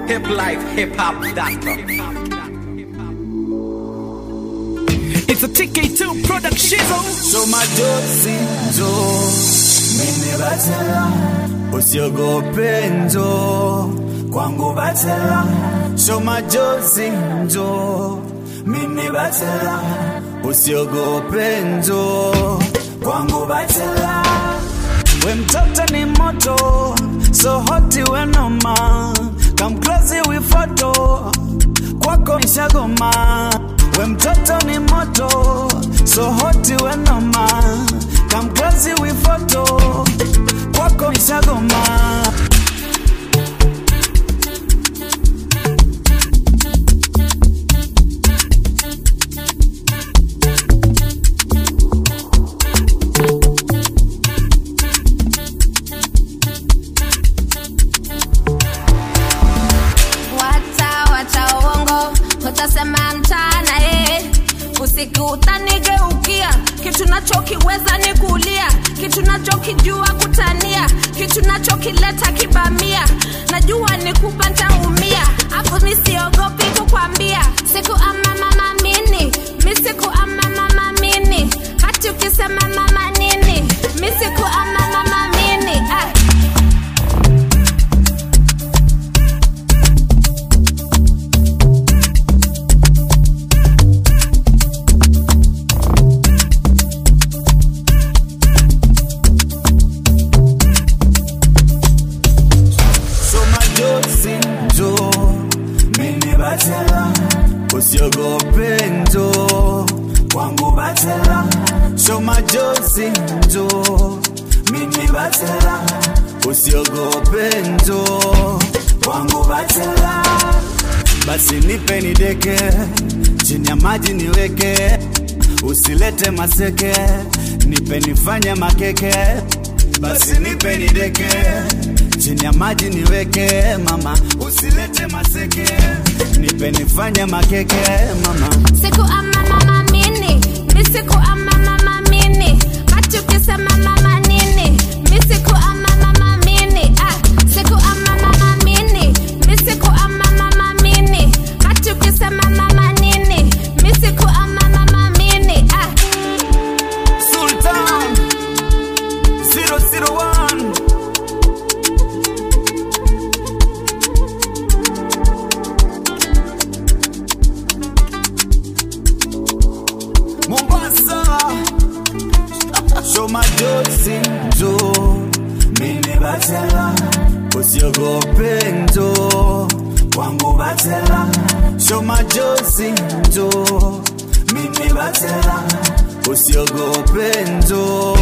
Hip life, hip hop doctor. It's a TK2 production. So majozi njo mimi batela usiogope njo kwangu batela So majozi njo mimi batela usiogope njo kwangu batela we mtoto ni moto so hoti we noma come close we photo kwako nishagoma we mtoto ni moto so hoti we noma come close we photo kwako nishagoma Wacha wacha uongo, utasema mchana eh. Usiku utanigeukia, kitu nachokiweza ni kulia, kitu nachokijua kutania, kitu nachokileta kibamia, najua ni kupa ntaumia, hapo mi siogopi kukwambia, siku ama mama mini, mi siku ama mama mini, hati ukisema mama nini, mi siku ama mama mini ah. so majozi njo mimi batela usiogope njo kwangu batela so majozi njo mimi batela usiogope njo kwangu batela basi nipe nideke chini ya maji niweke usilete maseke nipe nifanye makeke basi nipe nideke chini ya maji niweke mama usilete maseke nipe nifanye makeke mama siku ama mama mini mi siku ama mama mini hati ukisema mama nini mi siku ama mama mini ah, siku ama mama mini mi siku ama mama mini hati ukisema mama nini mi siku ama mama mini ah. Sultan 001 Mombasa Show majozi njo mimi batela usiogope njo kwangu batela Show majozi njo mimi batela usiogope njo